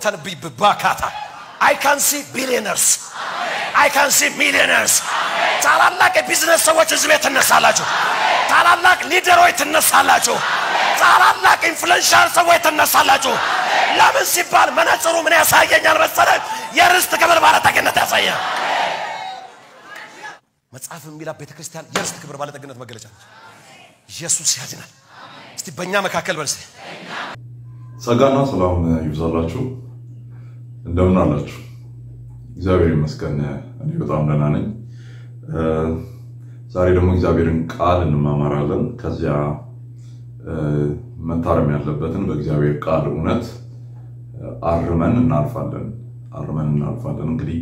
ተንብይ ባካታ አይ ካን ሲ ቢሊየነርስ አይ ካን ሲ ሚሊየነርስ ታላላቅ የቢዝነስ ሰዎች እዚህ ቤት ትነሳላችሁ። ታላላቅ ሊደሮች ትነሳላችሁ። ታላላቅ ኢንፍሉዌንሻል ሰዎች ትነሳላችሁ። ለምን ሲባል መነጽሩ ምን ያሳየኛል መሰለህ? የርስት ክብር ባለጠግነት ያሳያል። መጽሐፍ የሚላ ቤተ ክርስቲያን የርስት ክብር ባለጠግነት መገለጫ ነች። ኢየሱስ ያድናል። እስቲ በእኛ መካከል በልስ ጸጋና ሰላም ይብዛላችሁ። እንደምን አላችሁ? እግዚአብሔር ይመስገን እኔ በጣም ደህና ነኝ። ዛሬ ደግሞ እግዚአብሔርን ቃል እንማማራለን። ከዚያ መታረም ያለበትን በእግዚአብሔር ቃል እውነት አርመን እናልፋለን። አርመን እናልፋለን። እንግዲህ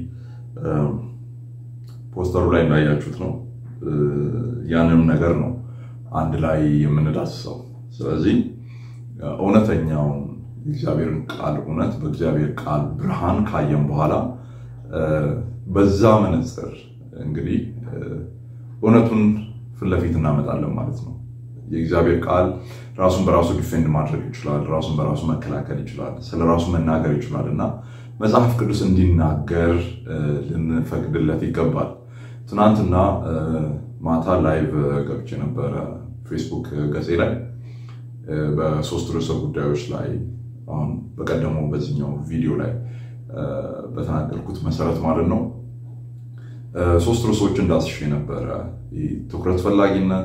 ፖስተሩ ላይ እንዳያችሁት ነው። ያንንም ነገር ነው አንድ ላይ የምንዳስሰው። ስለዚህ እውነተኛውን የእግዚአብሔርን ቃል እውነት በእግዚአብሔር ቃል ብርሃን ካየን በኋላ በዛ መነጽር እንግዲህ እውነቱን ፊት ለፊት እናመጣለን ማለት ነው። የእግዚአብሔር ቃል ራሱን በራሱ ዲፌንድ ማድረግ ይችላል። ራሱን በራሱ መከላከል ይችላል። ስለ ራሱ መናገር ይችላል እና መጽሐፍ ቅዱስ እንዲናገር ልንፈቅድለት ይገባል። ትናንትና ማታ ላይቭ ገብቼ ነበረ ፌስቡክ ገጼ ላይ በሶስት ርዕሰ ጉዳዮች ላይ አሁን በቀደመው በዚህኛው ቪዲዮ ላይ በተናገርኩት መሰረት ማለት ነው ሶስት ርዕሶች እንዳስሽ ነበረ። ትኩረት ፈላጊነት፣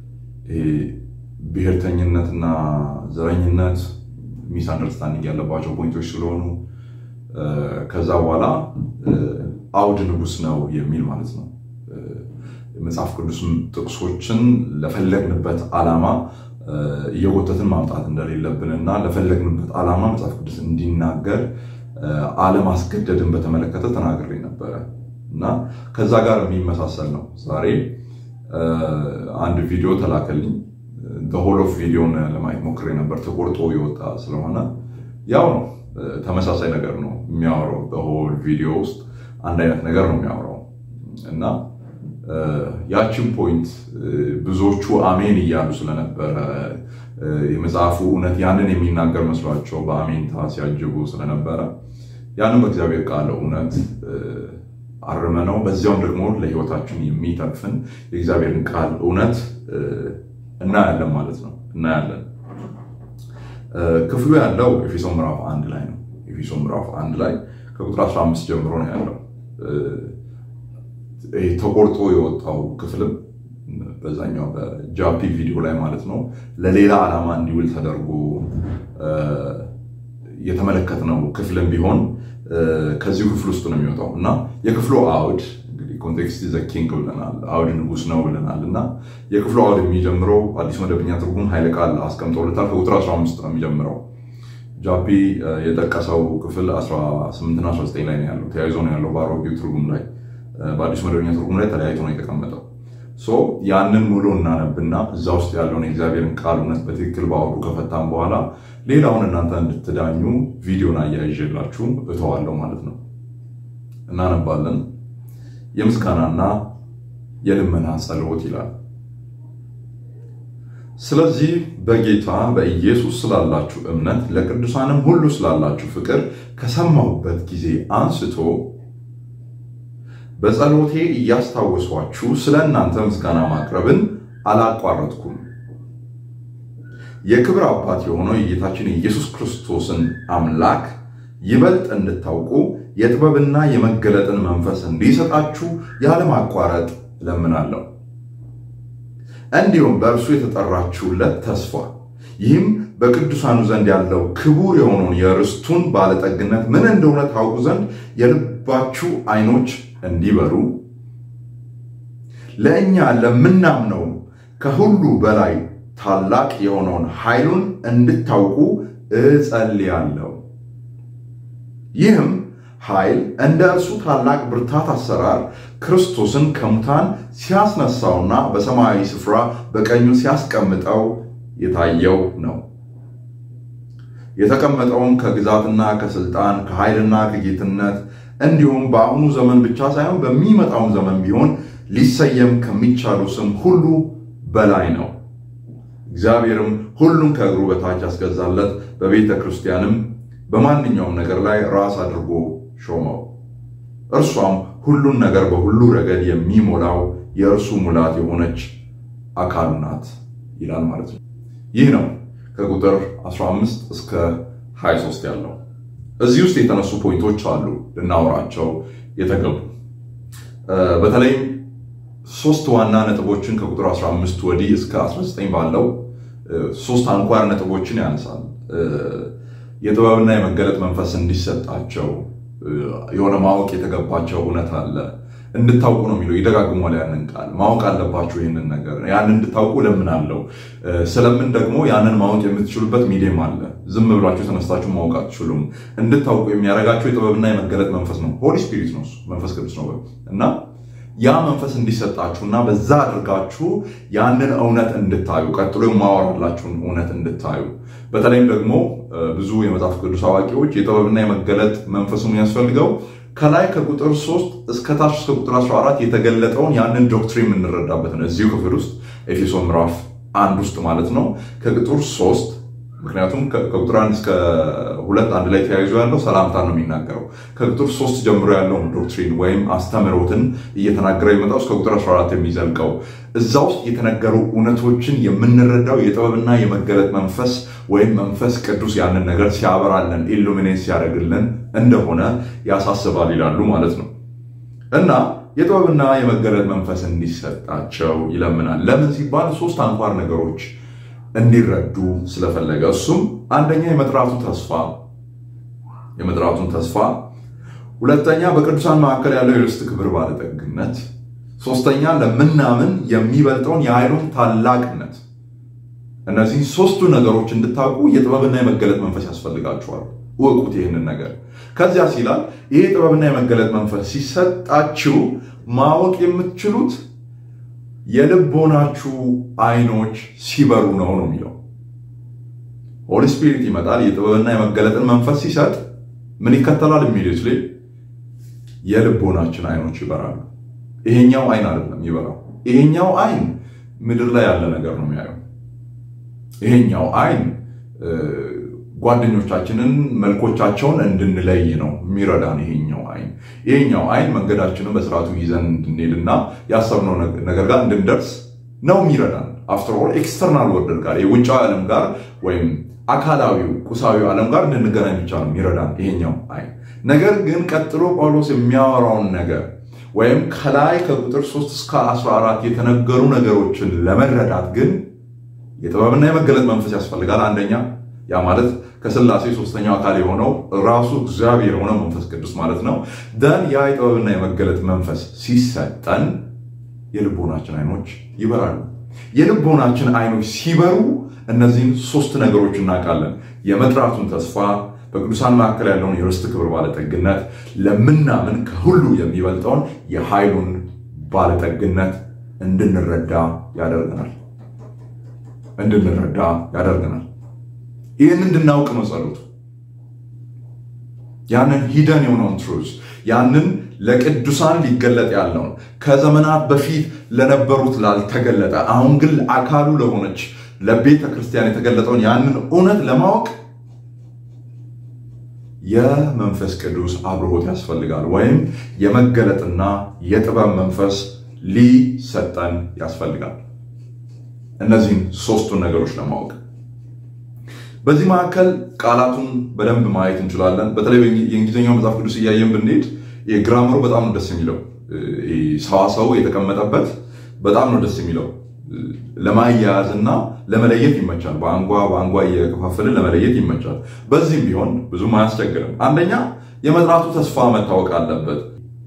ብሔርተኝነትና ዘረኝነት ሚስ አንደርስታንዲንግ ያለባቸው ፖይንቶች ስለሆኑ ከዛ በኋላ አውድ ንጉስ ነው የሚል ማለት ነው። መጽሐፍ ቅዱስ ጥቅሶችን ለፈለግንበት ዓላማ እየጎተትን ማምጣት እንደሌለብን እና ለፈለግንበት ዓላማ መጽሐፍ ቅዱስ እንዲናገር አለማስገደድን በተመለከተ ተናግሬ ነበረ እና ከዛ ጋር የሚመሳሰል ነው። ዛሬ አንድ ቪዲዮ ተላከልኝ። ሆል ኦፍ ቪዲዮን ለማየት ሞክሬ ነበር። ተቆርጦ የወጣ ስለሆነ ያው ነው፣ ተመሳሳይ ነገር ነው የሚያወራው። በሆል ቪዲዮ ውስጥ አንድ አይነት ነገር ነው የሚያወራው እና ያችን ፖይንት ብዙዎቹ አሜን እያሉ ስለነበረ የመጽሐፉ እውነት ያንን የሚናገር መስሏቸው በአሜንታ ሲያጅቡ ስለነበረ ያንን በእግዚአብሔር ቃል እውነት አርመነው በዚያውም ደግሞ ለሕይወታችን የሚተርፍን የእግዚአብሔርን ቃል እውነት እናያለን ማለት ነው። እናያለን። ክፍሉ ያለው ኤፌሶን ምዕራፍ አንድ ላይ ነው። ኤፌሶን ምዕራፍ አንድ ላይ ከቁጥር 15 ጀምሮ ነው ያለው። ተቆርጦ የወጣው ክፍልም በዛኛው በጃፒ ቪዲዮ ላይ ማለት ነው ለሌላ ዓላማ እንዲውል ተደርጎ የተመለከትነው ክፍልም ቢሆን ከዚሁ ክፍል ውስጥ ነው የሚወጣው እና የክፍሉ አውድ እንግዲህ ኮንቴክስት ዘ ኪንግ ብለናል፣ አውድ ንጉስ ነው ብለናል እና የክፍሉ አውድ የሚጀምረው አዲስ መደበኛ ትርጉም ኃይለ ቃል አስቀምጠውለታል። ከቁጥር 15 ነው የሚጀምረው። ጃፒ የጠቀሰው ክፍል 18 እና 19 ላይ ነው ያለው፣ ተያይዞ ነው ያለው በአሮጌው ትርጉም ላይ በአዲስ መደበኛ ትርጉም ላይ ተለያይቶ ነው የተቀመጠው። ያንን ሙሉ እናነብና እዛ ውስጥ ያለውን የእግዚአብሔርን ቃል እውነት በትክክል በአውዱ ከፈታም በኋላ ሌላውን እናንተ እንድትዳኙ ቪዲዮን አያይዤላችሁ እተዋለሁ ማለት ነው። እናነባለን። የምስጋናና የልመና ጸሎት ይላል። ስለዚህ በጌታ በኢየሱስ ስላላችሁ እምነት ለቅዱሳንም ሁሉ ስላላችሁ ፍቅር ከሰማሁበት ጊዜ አንስቶ በጸሎቴ እያስታወሷችሁ ስለ እናንተ ምስጋና ማቅረብን አላቋረጥኩም። የክብር አባት የሆነው የጌታችን የኢየሱስ ክርስቶስን አምላክ ይበልጥ እንድታውቁ የጥበብና የመገለጥን መንፈስ እንዲሰጣችሁ ያለማቋረጥ እለምናለሁ። እንዲሁም በእርሱ የተጠራችሁለት ተስፋ ይህም በቅዱሳኑ ዘንድ ያለው ክቡር የሆነውን የርስቱን ባለጠግነት ምን እንደሆነ ታውቁ ዘንድ የልባችሁ ዓይኖች እንዲበሩ ለእኛ ለምናምነው ከሁሉ በላይ ታላቅ የሆነውን ኃይሉን እንድታውቁ እጸልያለሁ። ይህም ኃይል እንደ እርሱ ታላቅ ብርታት አሰራር ክርስቶስን ከሙታን ሲያስነሳውና በሰማያዊ ስፍራ በቀኙ ሲያስቀምጠው የታየው ነው። የተቀመጠውም ከግዛትና ከስልጣን ከኃይልና ከጌትነት እንዲሁም በአሁኑ ዘመን ብቻ ሳይሆን በሚመጣውም ዘመን ቢሆን ሊሰየም ከሚቻሉ ስም ሁሉ በላይ ነው። እግዚአብሔርም ሁሉን ከእግሩ በታች ያስገዛለት፣ በቤተ ክርስቲያንም በማንኛውም ነገር ላይ ራስ አድርጎ ሾመው። እርሷም ሁሉን ነገር በሁሉ ረገድ የሚሞላው የእርሱ ሙላት የሆነች አካሉ ናት ይላል ማለት ነው። ይህ ነው ከቁጥር 15 እስከ 23 ያለው። እዚህ ውስጥ የተነሱ ፖይንቶች አሉ ልናወራቸው የተገቡ በተለይም ሶስት ዋና ነጥቦችን ከቁጥር 15 ወዲህ እስከ 19 ባለው ሶስት አንኳር ነጥቦችን ያነሳል። የጥበብና የመገለጥ መንፈስ እንዲሰጣቸው የሆነ ማወቅ የተገባቸው እውነት አለ እንድታውቁ ነው የሚለው። ይደጋግሟል ያንን ቃል ማወቅ አለባችሁ ይህንን ነገር ያንን እንድታውቁ ለምናለው። ስለምን ደግሞ ያንን ማወቅ የምትችሉበት ሚዲየም አለ። ዝም ብላችሁ ተነስታችሁ ማወቅ አትችሉም። እንድታውቁ የሚያደርጋችሁ የጥበብና የመገለጥ መንፈስ ነው። ሆሊ ስፒሪት ነው፣ መንፈስ ቅዱስ ነው እና ያ መንፈስ እንዲሰጣችሁና በዛ አድርጋችሁ ያንን እውነት እንድታዩ ቀጥሎ የማወራላችሁን እውነት እንድታዩ በተለይም ደግሞ ብዙ የመጽሐፍ ቅዱስ አዋቂዎች የጥበብና የመገለጥ መንፈሱ የሚያስፈልገው ከላይ ከቁጥር 3 እስከ ታች እስከ ቁጥር 14 የተገለጠውን ያንን ዶክትሪን የምንረዳበት ነው። እዚሁ ክፍል ውስጥ ኤፌሶን ምዕራፍ አንድ ውስጥ ማለት ነው ከቁጥር 3 ምክንያቱም ከቁጥር አንድ እስከ ሁለት አንድ ላይ ተያይዞ ያለው ሰላምታ ነው የሚናገረው። ከቁጥር ሶስት ጀምሮ ያለውን ዶክትሪን ወይም አስተምህሮትን እየተናገረ የመጣው እስከ ቁጥር 14 የሚዘልቀው እዛ ውስጥ የተነገሩ እውነቶችን የምንረዳው የጥበብና የመገለጥ መንፈስ ወይም መንፈስ ቅዱስ ያንን ነገር ሲያበራለን ኢሉሚኔት ሲያደርግልን እንደሆነ ያሳስባል ይላሉ ማለት ነው እና የጥበብና የመገለጥ መንፈስ እንዲሰጣቸው ይለምናል። ለምን ሲባል ሶስት አንኳር ነገሮች እንዲረዱ ስለፈለገ እሱም አንደኛ የመጥራቱ ተስፋ የመጥራቱን ተስፋ፣ ሁለተኛ በቅዱሳን መካከል ያለው የርስት ክብር ባለጠግነት፣ ሶስተኛ ለምናምን የሚበልጠውን የኃይሉን ታላቅነት። እነዚህ ሶስቱ ነገሮች እንድታውቁ የጥበብና የመገለጥ መንፈስ ያስፈልጋችኋል። እወቁት ይህንን ነገር። ከዚያ ሲላል ይሄ ጥበብና የመገለጥ መንፈስ ሲሰጣችሁ ማወቅ የምትችሉት የልቦናችሁ አይኖች ሲበሩ ነው ነው የሚለው። ሆሊ ስፒሪት ይመጣል። የጥበብና የመገለጥን መንፈስ ሲሰጥ ምን ይከተላል? ኢሚዲየትሊ የልቦናችን አይኖች ይበራሉ። ይሄኛው አይን አይደለም ይበራው። ይሄኛው አይን ምድር ላይ ያለ ነገር ነው የሚያየው። ይሄኛው አይን ጓደኞቻችንን መልኮቻቸውን እንድንለይ ነው የሚረዳን። ይሄኛው አይን ይሄኛው አይን መንገዳችንን በስርዓቱ ይዘን እንድንሄድና ያሰብነው ነገር ጋር እንድንደርስ ነው የሚረዳን። አፍተር ኦል ኤክስተርናል ወርልድ ጋር የውጫዊ ዓለም ጋር ወይም አካላዊው ቁሳዊ ዓለም ጋር እንድንገናኝ ብቻ ነው የሚረዳን ይሄኛው አይን። ነገር ግን ቀጥሎ ጳውሎስ የሚያወራውን ነገር ወይም ከላይ ከቁጥር 3 እስከ 14 የተነገሩ ነገሮችን ለመረዳት ግን የጥበብና የመገለጥ መንፈስ ያስፈልጋል። አንደኛ ያ ማለት ከስላሴ ሶስተኛው አካል የሆነው ራሱ እግዚአብሔር የሆነው መንፈስ ቅዱስ ማለት ነው። ደን ያ የጥበብና የመገለጥ መንፈስ ሲሰጠን የልቦናችን አይኖች ይበራሉ። የልቦናችን አይኖች ሲበሩ እነዚህን ሶስት ነገሮች እናውቃለን። የመጥራቱን ተስፋ፣ በቅዱሳን መካከል ያለውን የርስት ክብር ባለጠግነት፣ ለምናምን ከሁሉ የሚበልጠውን የኃይሉን ባለጠግነት እንድንረዳ ያደርገናል እንድንረዳ ያደርገናል። ይህን እንድናውቅ ነው ጸሎቱ። ያንን ሂደን የሆነውን ትሩዝ ያንን ለቅዱሳን ሊገለጥ ያለውን ከዘመናት በፊት ለነበሩት ላልተገለጠ አሁን ግን አካሉ ለሆነች ለቤተ ክርስቲያን የተገለጠውን ያንን እውነት ለማወቅ የመንፈስ ቅዱስ አብርሆት ያስፈልጋል። ወይም የመገለጥና የጥበብ መንፈስ ሊሰጠን ያስፈልጋል። እነዚህን ሶስቱን ነገሮች ለማወቅ በዚህ መካከል ቃላቱን በደንብ ማየት እንችላለን። በተለይ የእንግሊዝኛው መጽሐፍ ቅዱስ እያየን ብንሄድ ግራመሩ በጣም ነው ደስ የሚለው። ሰዋሰው የተቀመጠበት በጣም ነው ደስ የሚለው። ለማያያዝ እና ለመለየት ይመቻል። በአንጓ በአንጓ እየከፋፈልን ለመለየት ይመቻል። በዚህም ቢሆን ብዙም አያስቸግርም። አንደኛ የመጥራቱ ተስፋ መታወቅ አለበት።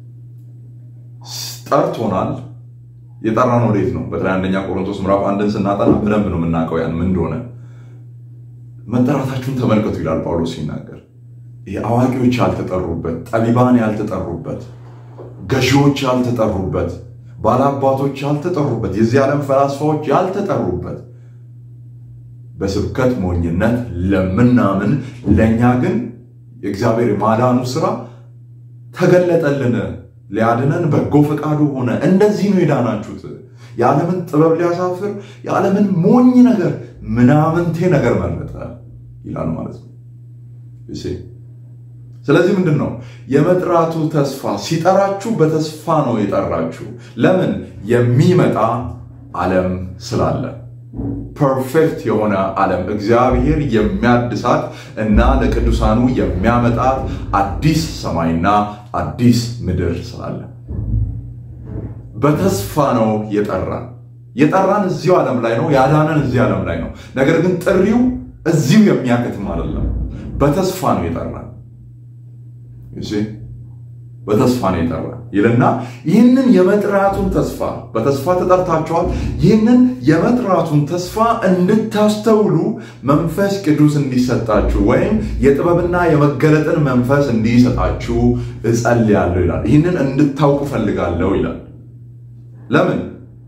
ጠርቶናል። የጠራን ወዴት ነው? በተለይ አንደኛ ቆሮንቶስ ምዕራፍ አንድን ስናጠና በደንብ ነው የምናውቀው ያን ምን እንደሆነ መጠራታችሁን ተመልከቱ ይላል ጳውሎስ ሲናገር። አዋቂዎች ያልተጠሩበት፣ ጠቢባን ያልተጠሩበት፣ ገዢዎች ያልተጠሩበት፣ ባላባቶች ያልተጠሩበት፣ የዚህ ዓለም ፈላስፋዎች ያልተጠሩበት በስብከት ሞኝነት ለምናምን ለእኛ ግን የእግዚአብሔር የማዳኑ ስራ ተገለጠልን፣ ሊያድነን በጎ ፈቃዱ ሆነ። እንደዚህ ነው የዳናችሁት። የዓለምን ጥበብ ሊያሳፍር የዓለምን ሞኝ ነገር ምናምንቴ ነገር መረጠ ይላል ማለት ነው። ስለዚህ ምንድን ነው የመጥራቱ ተስፋ? ሲጠራችሁ በተስፋ ነው የጠራችሁ። ለምን? የሚመጣ ዓለም ስላለ ፐርፌክት የሆነ ዓለም እግዚአብሔር የሚያድሳት እና ለቅዱሳኑ የሚያመጣት አዲስ ሰማይና አዲስ ምድር ስላለ በተስፋ ነው የጠራን። የጠራን እዚሁ ዓለም ላይ ነው፣ ያዳነን እዚህ ዓለም ላይ ነው። ነገር ግን ጥሪው እዚሁ የሚያከትም አይደለም። በተስፋ ነው የጠራን። በተስፋ ነው የጠራን ይልና ይህንን የመጥራቱን ተስፋ በተስፋ ተጠርታችኋል። ይህንን የመጥራቱን ተስፋ እንድታስተውሉ መንፈስ ቅዱስ እንዲሰጣችሁ ወይም የጥበብና የመገለጥን መንፈስ እንዲሰጣችሁ እጸልያለሁ ይላል። ይህንን እንድታውቁ ፈልጋለሁ ይላል። ለምን?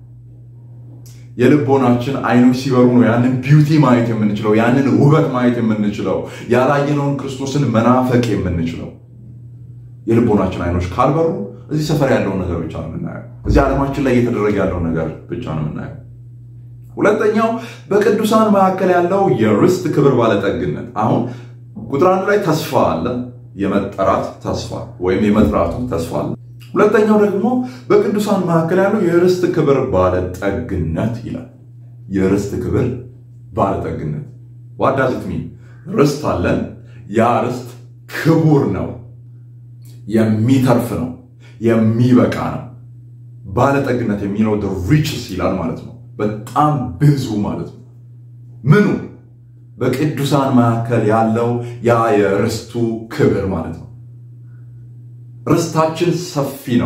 የልቦናችን አይኖች ሲበሩ ነው ያንን ቢዩቲ ማየት የምንችለው፣ ያንን ውበት ማየት የምንችለው፣ ያላየነውን ክርስቶስን መናፈቅ የምንችለው። የልቦናችን አይኖች ካልበሩ እዚህ ሰፈር ያለውን ነገር ብቻ ነው የምናየው። እዚህ ዓለማችን ላይ እየተደረገ ያለውን ነገር ብቻ ነው የምናየው። ሁለተኛው በቅዱሳን መካከል ያለው የርስት ክብር ባለጠግነት። አሁን ቁጥር አንድ ላይ ተስፋ አለ፣ የመጠራት ተስፋ ወይም የመጥራቱ ተስፋ አለ። ሁለተኛው ደግሞ በቅዱሳን መካከል ያለው የርስት ክብር ባለጠግነት ይላል። የርስት ክብር ባለጠግነት ዋዳዝት ሚን ርስት አለን። ያ ርስት ክቡር ነው፣ የሚተርፍ ነው፣ የሚበቃ ነው። ባለጠግነት የሚለው ሪችስ ይላል ማለት ነው። በጣም ብዙ ማለት ነው። ምኑ በቅዱሳን መካከል ያለው ያ የርስቱ ክብር ማለት ነው። ርስታችን ሰፊ ነው።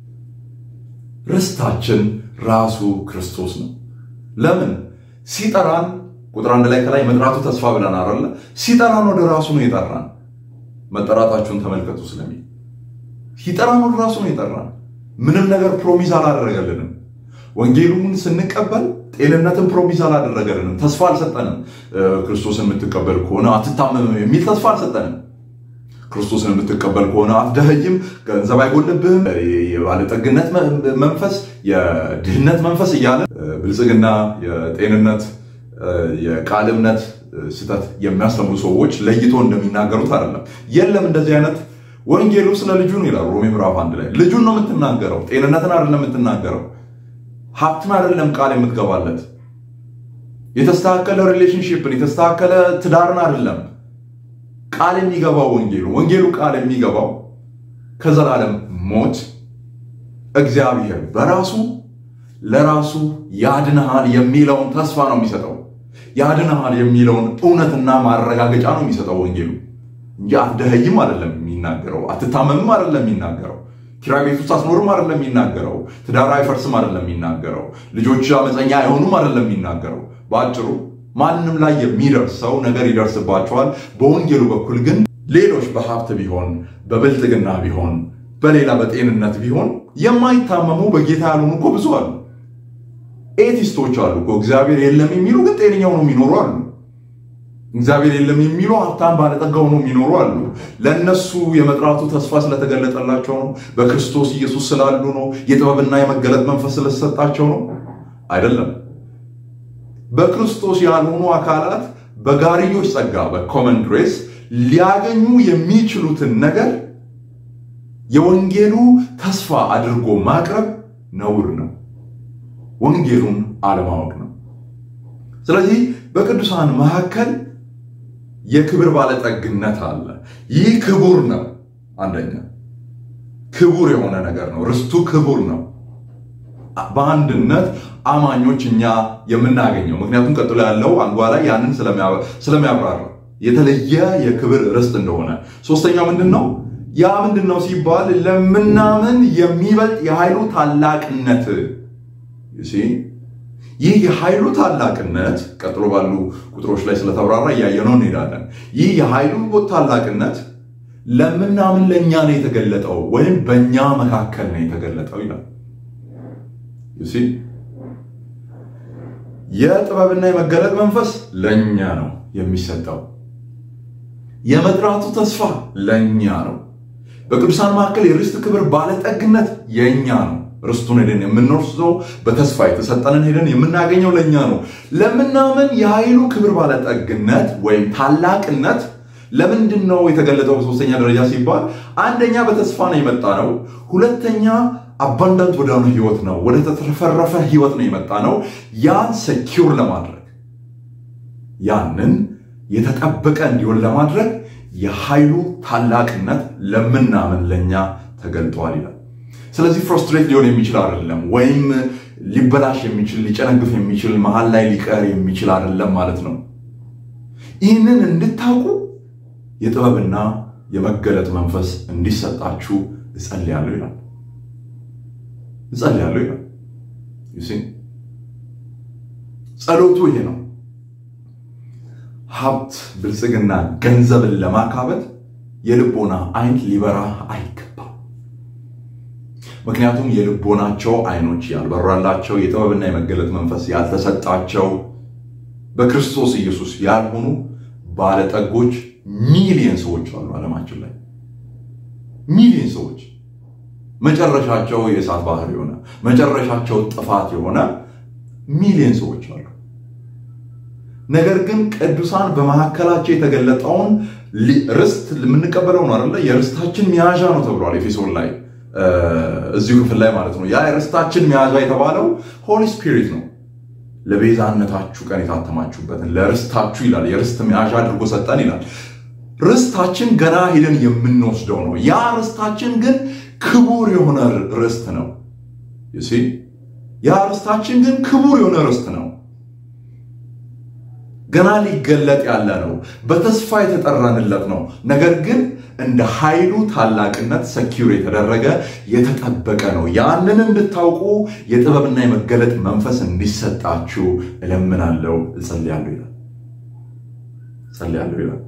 ርስታችን ራሱ ክርስቶስ ነው። ለምን ሲጠራን ቁጥር አንድ ላይ ከላይ መጥራቱ ተስፋ ብለን አለ ሲጠራን ወደ ራሱ ነው የጠራን። መጠራታችሁን ተመልከቱ ስለሚል ሲጠራን ወደ ራሱ ነው የጠራን። ምንም ነገር ፕሮሚስ አላደረገልንም። ወንጌሉን ስንቀበል ጤንነትን ፕሮሚስ አላደረገልንም። ተስፋ አልሰጠንም። ክርስቶስን የምትቀበል ከሆነ አትታመምም የሚል ተስፋ አልሰጠንም። ክርስቶስን የምትቀበል ከሆነ አትደኸይም፣ ገንዘብ አይጎልብህም፣ የባለጠግነት መንፈስ፣ የድህነት መንፈስ እያለ ብልጽግና፣ የጤንነት፣ የቃል እምነት ስህተት የሚያስተምሩ ሰዎች ለይቶ እንደሚናገሩት አይደለም። የለም እንደዚህ አይነት ወንጌሉ ስለ ልጁ ነው ይላል ሮሜ ምዕራፍ አንድ ላይ ልጁን ነው የምትናገረው። ጤንነትን አይደለም የምትናገረው፣ ሀብትን አይደለም ቃል የምትገባለት፣ የተስተካከለ ሪሌሽንሽፕን የተስተካከለ ትዳርን አይደለም ቃል የሚገባው ወንጌሉ ወንጌሉ ቃል የሚገባው ከዘላለም ሞት እግዚአብሔር በራሱ ለራሱ ያድንሃል የሚለውን ተስፋ ነው የሚሰጠው። ያድንሃል የሚለውን እውነትና ማረጋገጫ ነው የሚሰጠው ወንጌሉ እንጂ አትደኸይም አይደለም የሚናገረው፣ አትታመምም አይደለም የሚናገረው፣ ኪራይ ቤት ውስጥ አትኖርም አይደለም የሚናገረው፣ ትዳር አይፈርስም አይደለም የሚናገረው፣ ልጆች አመፀኛ አይሆኑም አይደለም የሚናገረው። በአጭሩ ማንም ላይ የሚደርሰው ነገር ይደርስባቸዋል። በወንጌሉ በኩል ግን ሌሎች በሀብት ቢሆን በብልጥግና ቢሆን በሌላ በጤንነት ቢሆን የማይታመሙ በጌታ ያልሆኑ እኮ ብዙ አሉ። ኤቲስቶች አሉ እኮ እግዚአብሔር የለም የሚሉ ግን ጤነኛው ነው የሚኖሩ አሉ። እግዚአብሔር የለም የሚሉ ሀብታም ባለጠጋው ነው የሚኖሩ አሉ። ለእነሱ የመጥራቱ ተስፋ ስለተገለጠላቸው ነው። በክርስቶስ ኢየሱስ ስላሉ ነው። የጥበብና የመገለጥ መንፈስ ስለተሰጣቸው ነው አይደለም። በክርስቶስ ያልሆኑ አካላት በጋርዮች ጸጋ በኮመን ግሬስ ሊያገኙ የሚችሉትን ነገር የወንጌሉ ተስፋ አድርጎ ማቅረብ ነውር ነው። ወንጌሉን አለማወቅ ነው። ስለዚህ በቅዱሳን መካከል የክብር ባለጠግነት አለ። ይህ ክቡር ነው። አንደኛ ክቡር የሆነ ነገር ነው። ርስቱ ክቡር ነው። በአንድነት አማኞች እኛ የምናገኘው ምክንያቱም ቀጥሎ ያለው አንጓ ላይ ያንን ስለሚያብራራ የተለየ የክብር ርስት እንደሆነ። ሶስተኛው ምንድን ነው? ያ ምንድን ነው ሲባል ለምናምን የሚበልጥ የኃይሉ ታላቅነት። ይህ የኃይሉ ታላቅነት ቀጥሎ ባሉ ቁጥሮች ላይ ስለተብራራ እያየነው እንሄዳለን። ይህ የኃይሉ ታላቅነት ለምናምን ለእኛ ነው የተገለጠው ወይም በእኛ መካከል ነው የተገለጠው ይላል። የጥበብና የመገለጥ መንፈስ ለእኛ ነው የሚሰጠው። የመጥራቱ ተስፋ ለእኛ ነው። በቅዱሳን መካከል የርስት ክብር ባለጠግነት የእኛ ነው። ርስቱን ሄደን የምንወርሰው በተስፋ የተሰጠንን ሄደን የምናገኘው ለእኛ ነው። ለምናምን የኃይሉ ክብር ባለጠግነት ወይም ታላቅነት ለምንድን ነው የተገለጠው በሶስተኛ ደረጃ ሲባል አንደኛ በተስፋ ነው የመጣ ነው። ሁለተኛ አባንዳንት ወደሆነ ህይወት ነው፣ ወደ ተትረፈረፈ ህይወት ነው የመጣ ነው። ያን ሰኪውር ለማድረግ ያንን የተጠበቀ እንዲሆን ለማድረግ የኃይሉ ታላቅነት ለምናምን ለእኛ ተገልጧል ይላል። ስለዚህ ፍሮስትሬት ሊሆን የሚችል አይደለም፣ ወይም ሊበላሽ የሚችል ሊጨነግፍ የሚችል መሀል ላይ ሊቀር የሚችል አይደለም ማለት ነው። ይህንን እንድታውቁ የጥበብና የመገለጥ መንፈስ እንዲሰጣችሁ እጸልያለሁ ይላል። እጸልያለሁ ይላል። ጸሎቱ ይሄ ነው። ሀብት፣ ብልጽግና፣ ገንዘብን ለማካበት የልቦና አይን ሊበራ አይገባም። ምክንያቱም የልቦናቸው አይኖች ያልበራላቸው የጥበብና የመገለጥ መንፈስ ያልተሰጣቸው በክርስቶስ ኢየሱስ ያልሆኑ ባለጠጎች ሚሊየን ሰዎች አሉ ዓለማችን ላይ ሚሊየን ሰዎች መጨረሻቸው የእሳት ባህር የሆነ መጨረሻቸው ጥፋት የሆነ ሚሊየን ሰዎች አሉ። ነገር ግን ቅዱሳን በመካከላቸው የተገለጠውን ርስት የምንቀበለው ነው አይደለ? የርስታችን መያዣ ነው ተብሏል ኤፌሶን ላይ እዚሁ ክፍል ላይ ማለት ነው። ያ የርስታችን መያዣ የተባለው ሆሊ ስፒሪት ነው። ለቤዛነታችሁ ቀን የታተማችሁበትን ለርስታችሁ ይላል። የርስት መያዣ አድርጎ ሰጠን ይላል። ርስታችን ገና ሄደን የምንወስደው ነው። ያ ርስታችን ግን ክቡር የሆነ ርስት ነው። ያ ርስታችን ግን ክቡር የሆነ ርስት ነው። ገና ሊገለጥ ያለ ነው። በተስፋ የተጠራንለት ነው። ነገር ግን እንደ ኃይሉ ታላቅነት ሰኪውር የተደረገ የተጠበቀ ነው። ያንን እንድታውቁ የጥበብና የመገለጥ መንፈስ እንዲሰጣችሁ እለምናለሁ፣ እጸልያለሁ ይላል። እጸልያለሁ ይላል።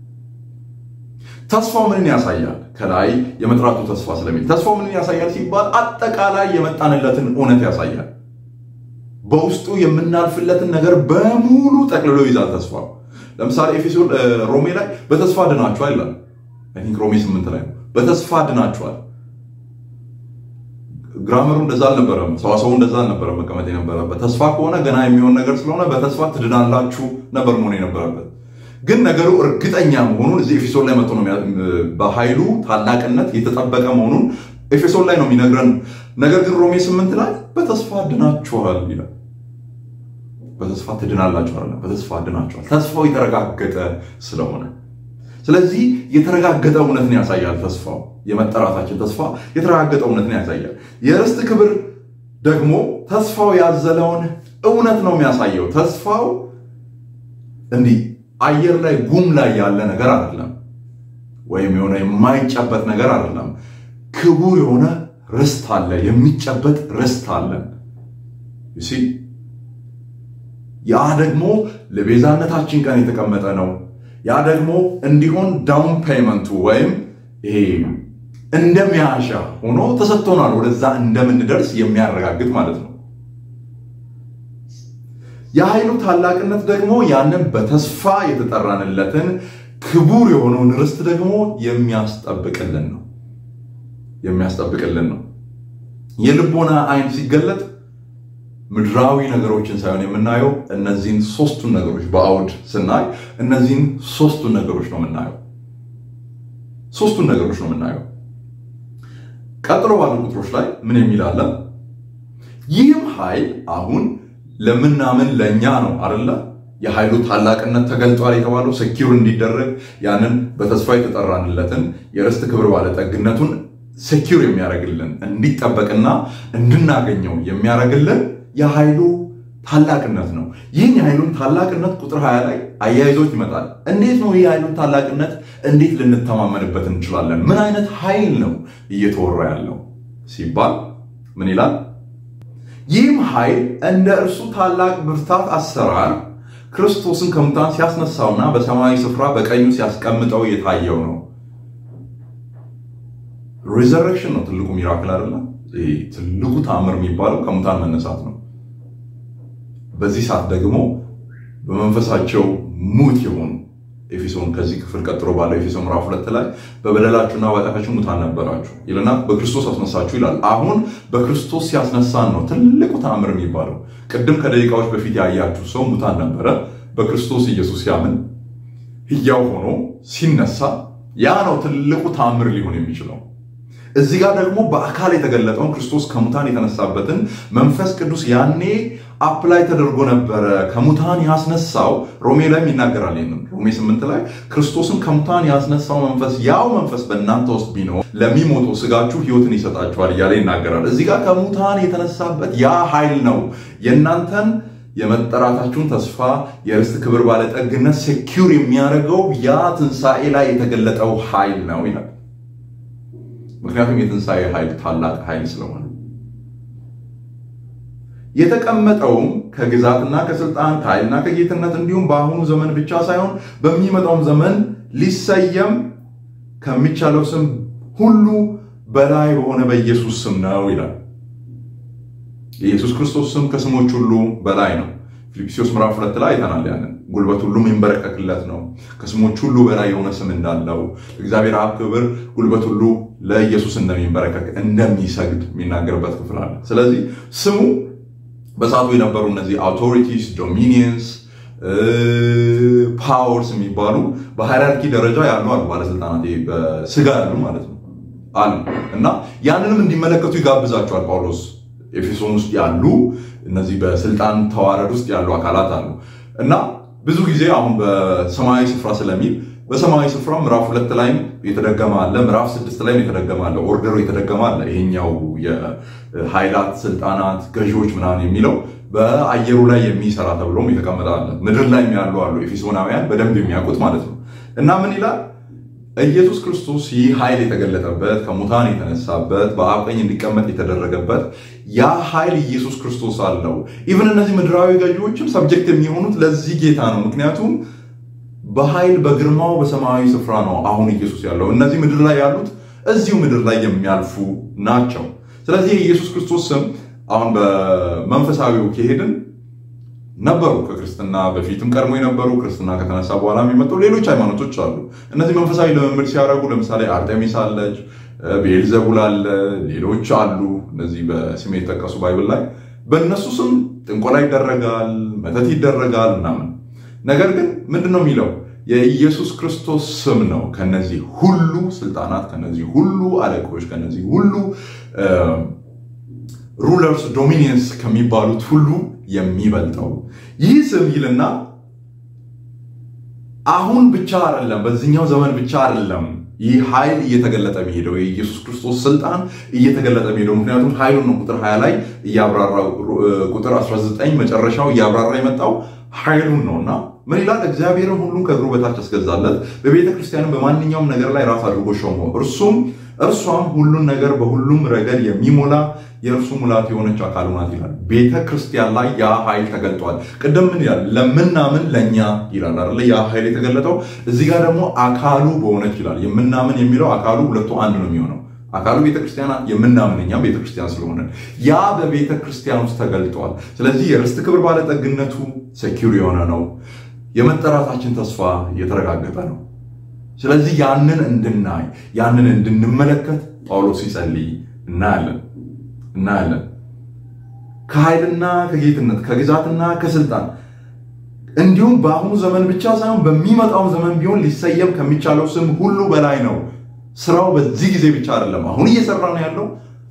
ተስፋው ምንን ያሳያል? ከላይ የመጥራቱ ተስፋ ስለሚል ተስፋው ምንን ያሳያል ሲባል አጠቃላይ የመጣንለትን እውነት ያሳያል። በውስጡ የምናልፍለትን ነገር በሙሉ ጠቅልሎ ይዛል ተስፋው። ለምሳሌ ኤፌሶን ሮሜ ላይ በተስፋ ድናችኋል ይላል። ሮሜ ስምንት ላይ ነው። በተስፋ ድናችኋል። ግራመሩ እንደዛ አልነበረም፣ ሰዋሰቡ እንደዛ አልነበረም መቀመጥ የነበረበት። ተስፋ ከሆነ ገና የሚሆን ነገር ስለሆነ በተስፋ ትድናላችሁ ነበር መሆን የነበረበት። ግን ነገሩ እርግጠኛ መሆኑን እዚህ ኤፌሶን ላይ መጥቶ ነው በኃይሉ ታላቅነት የተጠበቀ መሆኑን ኤፌሶን ላይ ነው የሚነግረን። ነገር ግን ሮሜ ስምንት ላይ በተስፋ ድናችኋል ይላል። በተስፋ ትድናላችሁ አይደለም፣ በተስፋ ድናችኋል። ተስፋው የተረጋገጠ ስለሆነ ስለዚህ የተረጋገጠ እውነትን ያሳያል። ተስፋው የመጠራታችን ተስፋ የተረጋገጠ እውነትን ያሳያል። የርስት ክብር ደግሞ ተስፋው ያዘለውን እውነት ነው የሚያሳየው። ተስፋው እንዲህ አየር ላይ ጉም ላይ ያለ ነገር አይደለም፣ ወይም የሆነ የማይጨበጥ ነገር አይደለም። ክቡር የሆነ ርስት አለ፣ የሚጨበጥ ርስት አለን። ያ ደግሞ ለቤዛነታችን ቀን የተቀመጠ ነው። ያ ደግሞ እንዲሆን ዳውን ፔይመንቱ ወይም ይሄ እንደ መያዣ ሆኖ ተሰጥቶናል። ወደዛ እንደምንደርስ የሚያረጋግጥ ማለት ነው። የኃይሉ ታላቅነት ደግሞ ያንን በተስፋ የተጠራንለትን ክቡር የሆነውን ርስት ደግሞ የሚያስጠብቅልን ነው የሚያስጠብቅልን ነው። የልቦና አይን ሲገለጥ ምድራዊ ነገሮችን ሳይሆን የምናየው እነዚህን ሶስቱን ነገሮች በአውድ ስናይ እነዚህን ሶስቱን ነገሮች ነው የምናየው። ሶስቱን ነገሮች ነው የምናየው። ቀጥሎ ባሉ ቁጥሮች ላይ ምን የሚል አለ? ይህም ኃይል አሁን ለምናምን ለእኛ ነው አደለ? የኃይሉ ታላቅነት ተገልጧል የተባለው ሰኪውር እንዲደረግ ያንን በተስፋ የተጠራንለትን የርስት ክብር ባለጠግነቱን ሴኪር የሚያደርግልን እንዲጠበቅና እንድናገኘው የሚያደርግልን የኃይሉ ታላቅነት ነው። ይህን የኃይሉን ታላቅነት ቁጥር 20 ላይ አያይዞት ይመጣል። እንዴት ነው ይህ የኃይሉን ታላቅነት እንዴት ልንተማመንበት እንችላለን? ምን አይነት ኃይል ነው እየተወራ ያለው ሲባል ምን ይላል? ይህም ኃይል እንደ እርሱ ታላቅ ብርታት አሰራር ክርስቶስን ከሙታን ሲያስነሳውና በሰማያዊ ስፍራ በቀኙ ሲያስቀምጠው የታየው ነው። ሪዘረክሽን ነው ትልቁ ሚራክል አይደለም። ትልቁ ተአምር የሚባለው ከሙታን መነሳት ነው። በዚህ ሰዓት ደግሞ በመንፈሳቸው ሙት የሆኑ ኤፌሶን ከዚህ ክፍል ቀጥሎ ባለው ኤፌሶን ምዕራፍ ሁለት ላይ በበደላችሁና በኃጢአታችሁ ሙታን ነበራችሁ ይልና በክርስቶስ አስነሳችሁ ይላል። አሁን በክርስቶስ ሲያስነሳን ነው ትልቁ ተአምር የሚባለው። ቅድም ከደቂቃዎች በፊት ያያችሁ ሰው ሙታን ነበረ። በክርስቶስ ኢየሱስ ሲያምን ህያው ሆኖ ሲነሳ ያ ነው ትልቁ ታምር ሊሆን የሚችለው። እዚህ ጋር ደግሞ በአካል የተገለጠውን ክርስቶስ ከሙታን የተነሳበትን መንፈስ ቅዱስ ያኔ አፕላይ ተደርጎ ነበረ ከሙታን ያስነሳው። ሮሜ ላይም ይናገራል። ይህንን ሮሜ ስምንት ላይ ክርስቶስን ከሙታን ያስነሳው መንፈስ ያው መንፈስ በእናንተ ውስጥ ቢኖር ለሚሞተው ስጋችሁ ህይወትን ይሰጣችኋል እያለ ይናገራል። እዚህ ጋር ከሙታን የተነሳበት ያ ኃይል ነው የእናንተን የመጠራታችሁን ተስፋ የርስት ክብር ባለጠግነት ሴኪውር የሚያደርገው ያ ትንሣኤ ላይ የተገለጠው ኃይል ነው ይላል። ምክንያቱም የትንሣኤ ኃይል ታላቅ ኃይል ስለሆነ የተቀመጠውም ከግዛትና ከስልጣን ከኃይልና ከጌትነት እንዲሁም በአሁኑ ዘመን ብቻ ሳይሆን በሚመጣውም ዘመን ሊሰየም ከሚቻለው ስም ሁሉ በላይ በሆነ በኢየሱስ ስም ነው ይላል። የኢየሱስ ክርስቶስ ስም ከስሞች ሁሉ በላይ ነው። ፊልጵስዩስ ምዕራፍ ሁለት ላይ አይተናል። ያንን ጉልበት ሁሉ የሚንበረከክለት ነው። ከስሞች ሁሉ በላይ የሆነ ስም እንዳለው እግዚአብሔር አብ ክብር ጉልበት ሁሉ ለኢየሱስ እንደሚንበረከክ እንደሚሰግድ የሚናገርበት ክፍል አለ። ስለዚህ ስሙ በሰዓቱ የነበሩ እነዚህ አውቶሪቲስ፣ ዶሚኒየንስ፣ ፓወርስ የሚባሉ በሃይራርኪ ደረጃ ያሉ አሉ። ባለስልጣናት በስጋ ያሉ ማለት ነው አሉ እና ያንንም እንዲመለከቱ ይጋብዛቸዋል ጳውሎስ ኤፌሶን ውስጥ ያሉ እነዚህ በስልጣን ተዋረድ ውስጥ ያሉ አካላት አሉ እና ብዙ ጊዜ አሁን በሰማያዊ ስፍራ ስለሚል በሰማያዊ ስፍራ ምዕራፍ ሁለት ላይም የተደገመ አለ፣ ምዕራፍ ስድስት ላይም የተደገመ አለ፣ ኦርደሩ የተደገመ አለ። ይሄኛው የኃይላት ስልጣናት፣ ገዢዎች ምናምን የሚለው በአየሩ ላይ የሚሰራ ተብሎም የተቀመጠ አለ። ምድር ላይ ያሉ አሉ፣ ኤፌሶናውያን በደንብ የሚያውቁት ማለት ነው እና ምን ይላል ኢየሱስ ክርስቶስ ይህ ኃይል የተገለጠበት ከሙታን የተነሳበት በአብ ቀኝ እንዲቀመጥ የተደረገበት ያ ኃይል ኢየሱስ ክርስቶስ አለው። ኢቨን እነዚህ ምድራዊ ገዢዎችም ሰብጀክት የሚሆኑት ለዚህ ጌታ ነው። ምክንያቱም በኃይል በግርማው በሰማያዊ ስፍራ ነው አሁን ኢየሱስ ያለው። እነዚህ ምድር ላይ ያሉት እዚሁ ምድር ላይ የሚያልፉ ናቸው። ስለዚህ የኢየሱስ ክርስቶስ ስም አሁን በመንፈሳዊው ከሄድን ነበሩ ከክርስትና በፊትም ቀድሞ የነበሩ ክርስትና ከተነሳ በኋላ የሚመጡ ሌሎች ሃይማኖቶች አሉ። እነዚህ መንፈሳዊ ልምምድ ሲያደርጉ ለምሳሌ አርጤሚስ አለች፣ ቤልዘቡል አለ፣ ሌሎች አሉ። እነዚህ በስም የተጠቀሱ ባይብል ላይ በእነሱ ስም ጥንቆላ ይደረጋል፣ መተት ይደረጋል ምናምን። ነገር ግን ምንድን ነው የሚለው የኢየሱስ ክርስቶስ ስም ነው ከነዚህ ሁሉ ስልጣናት፣ ከነዚህ ሁሉ አለቆች፣ ከነዚህ ሁሉ ሩለርስ ዶሚኒየንስ ከሚባሉት ሁሉ የሚበልጠው ይህ ስም ይልና አሁን ብቻ አይደለም፣ በዚህኛው ዘመን ብቻ አይደለም ይህ ኃይል እየተገለጠ የሚሄደው የኢየሱስ ክርስቶስ ስልጣን እየተገለጠ የሚሄደው ምክንያቱም ኃይሉን ነው ቁጥር 20 ላይ እያብራራ ቁጥር 19 መጨረሻው እያብራራ የመጣው ኃይሉን ነው እና ምን ይላል? እግዚአብሔርን ሁሉን ከእግሩ በታች አስገዛለት፣ በቤተ ክርስቲያንም በማንኛውም ነገር ላይ ራስ አድርጎ ሾመው። እርሱም እርሷም ሁሉን ነገር በሁሉም ረገድ የሚሞላ የእርሱ ሙላት የሆነች አካሉ ናት ይላል። ቤተ ክርስቲያን ላይ ያ ኃይል ተገልጧል። ቅድም ምን ይላል? ለምናምን ለእኛ ይላል አይደለ? ያ ኃይል የተገለጠው እዚህ ጋር ደግሞ አካሉ በሆነች ይላል። የምናምን የሚለው አካሉ ሁለቱ አንድ ነው የሚሆነው አካሉ ቤተክርስቲያን የምናምን እኛም ቤተክርስቲያን ስለሆነ ያ በቤተ ክርስቲያን ውስጥ ተገልጧል። ስለዚህ የርስት ክብር ባለጠግነቱ ሴኪር የሆነ ነው። የመጠራታችን ተስፋ የተረጋገጠ ነው። ስለዚህ ያንን እንድናይ ያንን እንድንመለከት ጳውሎስ ሲጸልይ እናያለን እናያለን። ከኃይልና ከጌትነት ከግዛትና ከስልጣን እንዲሁም በአሁኑ ዘመን ብቻ ሳይሆን በሚመጣው ዘመን ቢሆን ሊሰየም ከሚቻለው ስም ሁሉ በላይ ነው። ስራው በዚህ ጊዜ ብቻ አይደለም፣ አሁን እየሰራ ነው ያለው።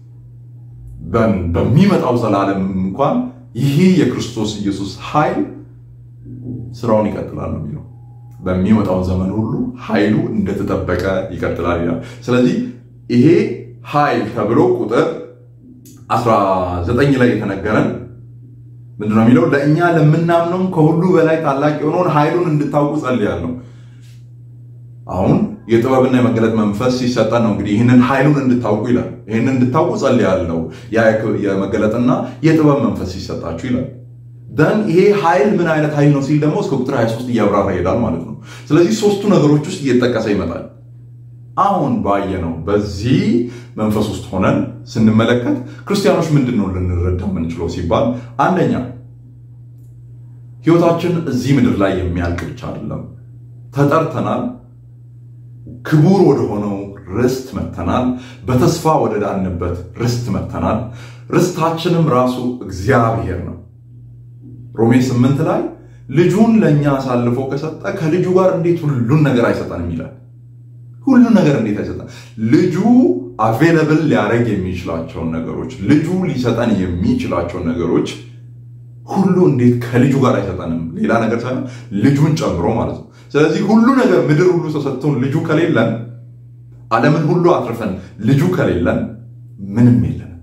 በሚመጣው ዘላለም እንኳን ይህ የክርስቶስ ኢየሱስ ኃይል ስራውን ይቀጥላል ነው የሚለው። በሚመጣው ዘመን ሁሉ ኃይሉ እንደተጠበቀ ይቀጥላል ይላል። ስለዚህ ይሄ ኃይል ተብሎ ቁጥር 19 ላይ የተነገረን ምንድነው የሚለው? ለእኛ ለምናምነውም ከሁሉ በላይ ታላቅ የሆነውን ኃይሉን እንድታውቁ ጸልያለሁ። አሁን የጥበብና የመገለጥ መንፈስ ሲሰጠን ነው እንግዲህ ይህንን ኃይሉን እንድታውቁ ይላል። ይህንን እንድታውቁ ጸልያለሁ። የመገለጥና የጥበብ መንፈስ ሲሰጣችሁ ይላል። ደን ይሄ ኃይል ምን አይነት ኃይል ነው ሲል ደግሞ እስከ ቁጥር 23 እያብራራ ይሄዳል ማለት ነው። ስለዚህ ሶስቱ ነገሮች ውስጥ እየተጠቀሰ ይመጣል። አሁን ባየነው በዚህ መንፈስ ውስጥ ሆነን ስንመለከት ክርስቲያኖች ምንድን ነው ልንረዳ የምንችለው ሲባል አንደኛ ህይወታችን እዚህ ምድር ላይ የሚያልቅ ብቻ አይደለም። ተጠርተናል። ክቡር ወደሆነው ርስት መተናል። በተስፋ ወደ ዳንበት ርስት መተናል። ርስታችንም ራሱ እግዚአብሔር ነው። ሮሜ ስምንት ላይ ልጁን ለእኛ አሳልፎ ከሰጠ ከልጁ ጋር እንዴት ሁሉን ነገር አይሰጠንም ይላል። ሁሉን ነገር እንዴት አይሰጠን? ልጁ አቬለብል ሊያደርግ የሚችላቸውን ነገሮች ልጁ ሊሰጠን የሚችላቸውን ነገሮች ሁሉ እንዴት ከልጁ ጋር አይሰጠንም? ሌላ ነገር ሳይሆን ልጁን ጨምሮ ማለት ነው። ስለዚህ ሁሉ ነገር ምድር ሁሉ ተሰጥቶን ልጁ ከሌለን፣ ዓለምን ሁሉ አትርፈን ልጁ ከሌለን ምንም የለንም።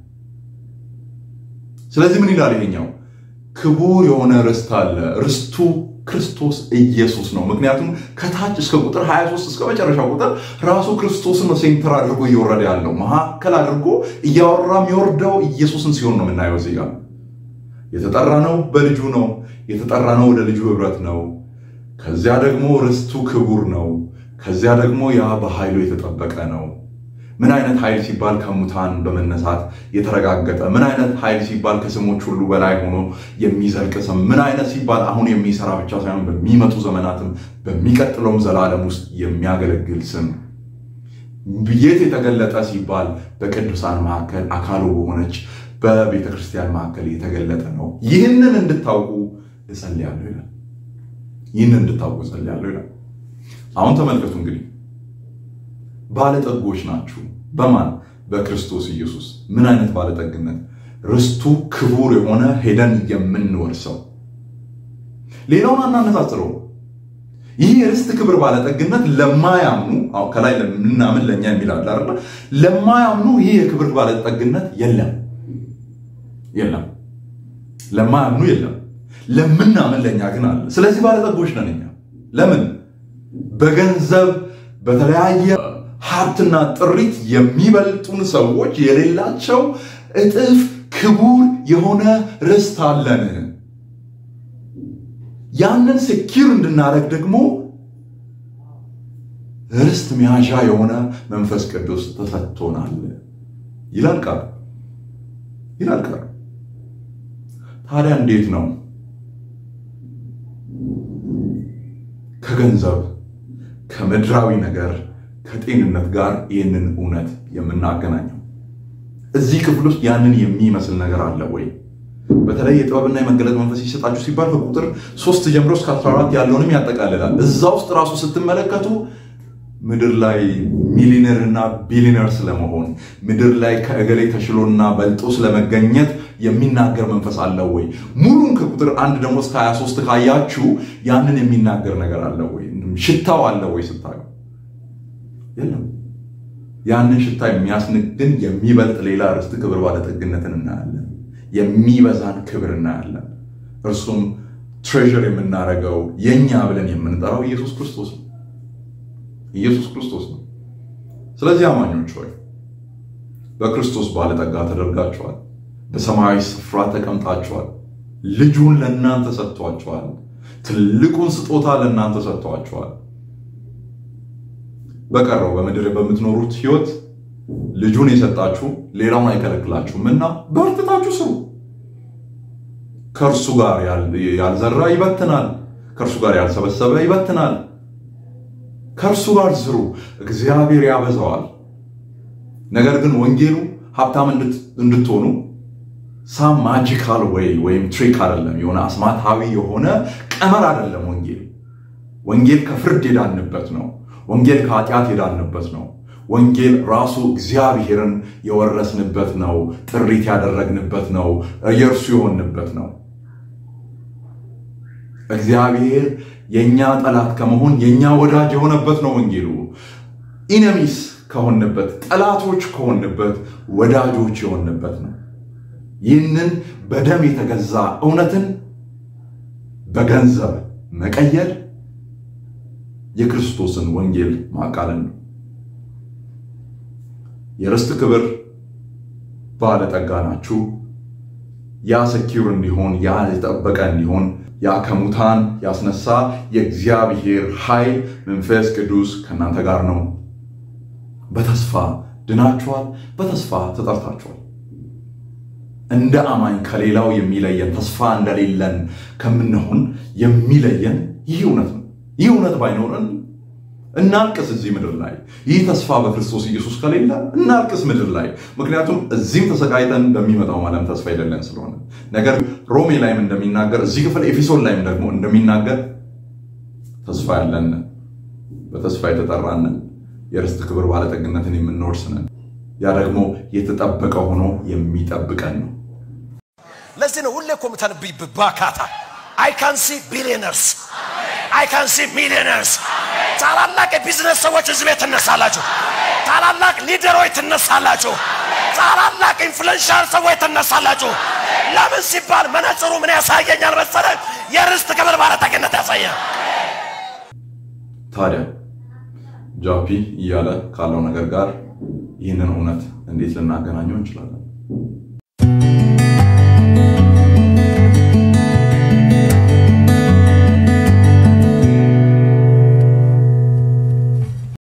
ስለዚህ ምን ይላል ይሄኛው? ክቡር የሆነ ርስት አለ። ርስቱ ክርስቶስ ኢየሱስ ነው። ምክንያቱም ከታች እስከ ቁጥር 23 እስከ መጨረሻ ቁጥር ራሱ ክርስቶስን ነው ሴንተር አድርጎ እየወረደ ያለው መካከል አድርጎ እያወራ የሚወርደው ኢየሱስን ሲሆን ነው የምናየው እዚህ ጋር የተጠራ ነው በልጁ ነው የተጠራ ነው ወደ ልጁ ህብረት ነው። ከዚያ ደግሞ ርስቱ ክቡር ነው። ከዚያ ደግሞ ያ በኃይሉ የተጠበቀ ነው። ምን አይነት ኃይል ሲባል ከሙታን በመነሳት የተረጋገጠ፣ ምን አይነት ኃይል ሲባል ከስሞች ሁሉ በላይ ሆኖ የሚዘልቅ ስም፣ ምን አይነት ሲባል አሁን የሚሰራ ብቻ ሳይሆን በሚመጡ ዘመናትም በሚቀጥለውም ዘላለም ውስጥ የሚያገለግል ስም፣ የት የተገለጠ ሲባል በቅዱሳን መካከል አካሉ በሆነች በቤተ ክርስቲያን መካከል የተገለጠ ነው። ይህንን እንድታውቁ እጸልያለሁ ይላል። ይህንን እንድታውቁ እጸልያለሁ ይላል። አሁን ተመልከቱ እንግዲህ ባለጠጎች ናችሁ። በማን በክርስቶስ ኢየሱስ። ምን አይነት ባለጠግነት! ርስቱ ክቡር የሆነ ሄደን የምንወርሰው። ሌላውን አናነጻጽረው። ይህ የርስት ክብር ባለጠግነት ለማያምኑ ከላይ ለምናምን ለእኛ የሚላል አይደለ? ለማያምኑ ይህ የክብር ባለጠግነት የለም የለም ለማያምኑ የለም። ለምናምን ለእኛ ግን አለ። ስለዚህ ባለጠጎች ነን እኛ። ለምን? በገንዘብ በተለያየ ሀብትና ጥሪት የሚበልጡን ሰዎች የሌላቸው እጥፍ ክቡር የሆነ ርስት አለን። ያንን ሴኪር እንድናደርግ ደግሞ ርስት መያዣ የሆነ መንፈስ ቅዱስ ተሰጥቶናል ይላል ቃል ይላል ቃል። ታዲያ እንዴት ነው ከገንዘብ ከምድራዊ ነገር ከጤንነት ጋር ይህንን እውነት የምናገናኘው? እዚህ ክፍል ውስጥ ያንን የሚመስል ነገር አለ ወይ? በተለይ የጥበብና የመገለጥ መንፈስ ይሰጣችሁ ሲባል ከቁጥር ሶስት ጀምሮ እስከ 14 ያለውንም ያጠቃልላል። እዛ ውስጥ ራሱ ስትመለከቱ ምድር ላይ ሚሊነር እና ቢሊነር ስለመሆን ምድር ላይ ከእገሌ ተሽሎና በልጦ ስለመገኘት የሚናገር መንፈስ አለው ወይ? ሙሉን ከቁጥር አንድ ደግሞ እስከ 23 ካያችሁ ያንን የሚናገር ነገር አለ ወይ? ሽታው አለ ወይ ስታዩ? የለም። ያንን ሽታ የሚያስንቅ ግን የሚበልጥ ሌላ ርስት ክብር ባለጠግነትን እናያለን። የሚበዛን ክብር እናያለን። እርሱም ትሬዥር የምናደርገው የእኛ ብለን የምንጠራው ኢየሱስ ክርስቶስ ነው። ኢየሱስ ክርስቶስ ነው። ስለዚህ አማኞች ሆይ በክርስቶስ ባለጠጋ ተደርጋችኋል። በሰማያዊ ስፍራ ተቀምጣችኋል። ልጁን ለእናንተ ሰጥቷችኋል። ትልቁን ስጦታ ለእናንተ ሰጥቷችኋል። በቀረው በምድር በምትኖሩት ሕይወት ልጁን የሰጣችሁ ሌላውን አይከለክላችሁም እና በርትታችሁ ስሩ። ከእርሱ ጋር ያልዘራ ይበትናል፣ ከእርሱ ጋር ያልሰበሰበ ይበትናል። ከእርሱ ጋር ስሩ፣ እግዚአብሔር ያበዛዋል። ነገር ግን ወንጌሉ ሀብታም እንድትሆኑ ሳም ማጂካል ወይ ወይም ትሪክ አይደለም፣ የሆነ አስማታዊ የሆነ ቀመር አይደለም። ወንጌል ወንጌል ከፍርድ የዳንበት ነው። ወንጌል ከኃጢአት የዳንበት ነው። ወንጌል ራሱ እግዚአብሔርን የወረስንበት ነው። ጥሪት ያደረግንበት ነው። የእርሱ የሆንበት ነው። እግዚአብሔር የእኛ ጠላት ከመሆን የእኛ ወዳጅ የሆነበት ነው። ወንጌሉ ኢነሚስ ከሆንበት ጠላቶች ከሆንበት ወዳጆች የሆንበት ነው። ይህንን በደም የተገዛ እውነትን በገንዘብ መቀየር የክርስቶስን ወንጌል ማቃለል ነው። የርስት ክብር ባለጠጋ ናችሁ። ያ ሰኪር እንዲሆን ያ የጠበቀ እንዲሆን ያ ከሙታን ያስነሳ የእግዚአብሔር ኃይል መንፈስ ቅዱስ ከእናንተ ጋር ነው። በተስፋ ድናችኋል። በተስፋ ተጠርታችኋል። እንደ አማኝ ከሌላው የሚለየን ተስፋ እንደሌለን ከምንሆን የሚለየን ይህ እውነት ነው። ይህ እውነት ባይኖረን እናልቅስ እዚህ ምድር ላይ ይህ ተስፋ በክርስቶስ ኢየሱስ ከሌለ እናልቅስ ምድር ላይ ምክንያቱም እዚህም ተሰቃይተን በሚመጣው ዓለም ተስፋ የሌለን ስለሆነ ነገር ሮሜ ላይም እንደሚናገር እዚህ ክፍል ኤፌሶን ላይም ደግሞ እንደሚናገር ተስፋ ያለን በተስፋ የተጠራንን የርስት ክብር ባለጠግነትን የምንወርስንን ያ ደግሞ የተጠበቀ ሆኖ የሚጠብቀን ነው ለዚህ ነው ሁሌ እኮ የምተነብይ ባካታ አይ ካን ሲ ቢሊየነርስ አይ ካን ሲ ሚሊየነርስ ታላላቅ የቢዝነስ ሰዎች እዚህ ቤት ትነሳላችሁ። ታላላቅ ሊደሮች ትነሳላችሁ። ታላላቅ ኢንፍሉዌንሻል ሰዎች ትነሳላችሁ። ለምን ሲባል መነጽሩ ምን ያሳየኛል መሰለህ? የርስት ክብር ባለጠግነት ያሳያል። ታዲያ ጃፒ እያለ ካለው ነገር ጋር ይህንን እውነት እንዴት ልናገናኘው እንችላለን?